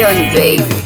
feeling, baby.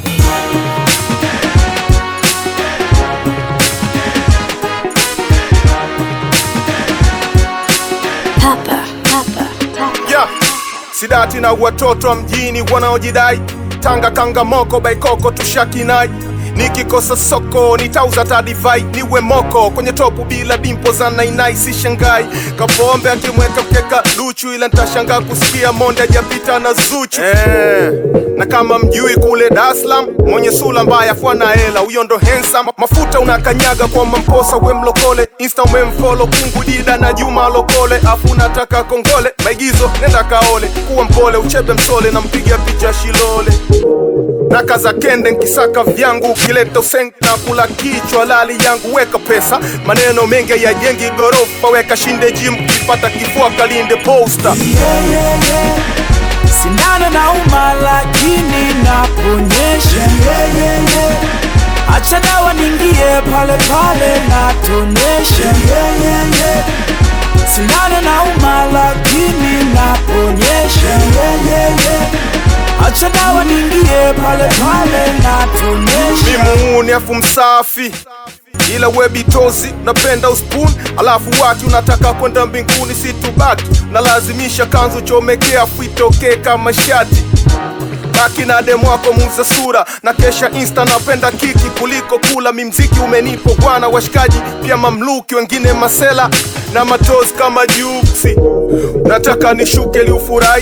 Papa, papa, papa. yeah. Sidati na watoto wa mjini wanaojidai Tanga kanga moko baikoko tushakinai nikikosa soko nitauza tadivai niwe moko kwenye topu bila dimpo za nainai si shangai kapombe akimweka mkeka luchu ila ntashangaa kusikia monde ajapita na zuchu eh. na kama mjui kule Dar es Salaam mwenye sula mbaya fwana hela huyo ndo handsome mafuta unakanyaga kwa mamposa we mlokole insta umemfolo kungu dida na Juma lokole afu unataka kongole maigizo nenda kaole kuwa mpole uchebe msole na mpiga picha shilole na kaza kende nkisaka vyangu ukileta usengi na kula kichwa lali yangu weka pesa maneno mengi ya jengi gorofa weka shinde jim kipata kifua kalinde posta yeah, yeah, yeah. Sindano na uma lakini naponyesha yeah, yeah, yeah. Acha dawa ningie pale pale natonesha yeah, yeah, yeah. Sindano na uma lakini naponyesha yeah, yeah, yeah. Acha dawa ningie pale pale natonesha mimuuni afu msafi ila we bitozi unapenda uspun alafu watu unataka kwenda mbinguni situbaki nalazimisha kanzu chomekea afu itokee kama shati baki na demo wako muuza sura na kesha insta napenda kiki kuliko kula mimziki umenipo bwana washikaji pia mamluki wengine masela na matozi kama juksi nataka nishuke liufurahi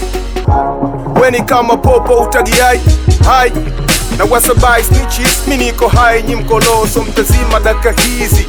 weni kama popo utagiai hai na wasabai snitches mi niko hai nyi mkoloso mtazima daka hizi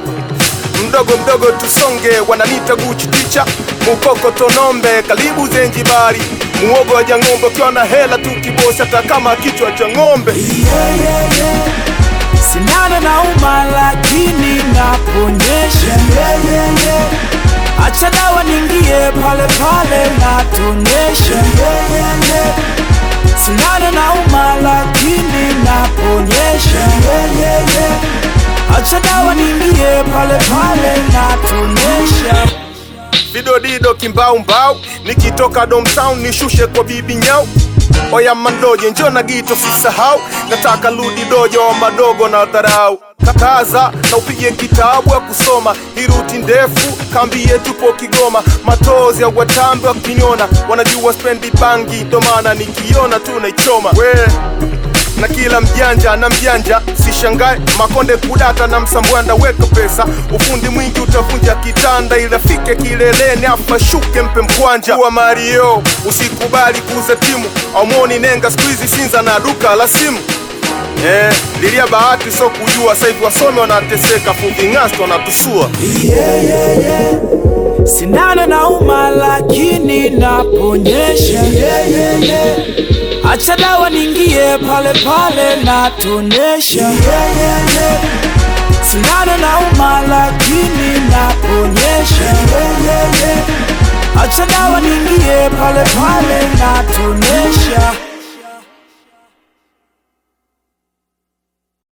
mdogo mdogo tusonge wananita guchi ticha mukoko tonombe karibu zenjibari muogo wa jang'ombe ukiwa na hela tu kibosi hata kama kichwa cha ng'ombe yeah, yeah, yeah. Sindano na uma lakini naponyesha yeah, yeah, yeah. Acha dawa ningie pale pale natonesha yeah, yeah, yeah. Sindano na uma lakini naponyesha yeah, yeah, yeah. Acha dawa ningie pale pale natonesha vidodido kimbaumbau nikitoka domtown nishushe kwa bibi nyau oya mandoje njo na gito sisahau nataka ludi dojo wa madogo na dharau kakaza na upige kitabu ya kusoma hiruti ndefu kambi yetu po kigoma matozi ya watambi wakiniona wanajua spendi bangi ndo maana nikiona tu naichoma we na kila mjanja na mjanja sishangae makonde kudata na msambwanda weka pesa ufundi mwingi utavunja kitanda ili afike kileleni afa shuke mpe mkwanja kuwa mario usikubali kuuza timu aumoni nenga skuizi sinza na duka la simu Eh, lilia bahati so kujua saivi wasomi wanateseka fuving'asto wanatusua yeah, yeah, yeah. Sindano na uma lakini naponyesha yeah, yeah, yeah. Acha dawa ningie pale pale natonesha yeah, yeah, yeah. Sindano na uma lakini naponyesha yeah, yeah, yeah. Acha dawa ningie pale pale natonesha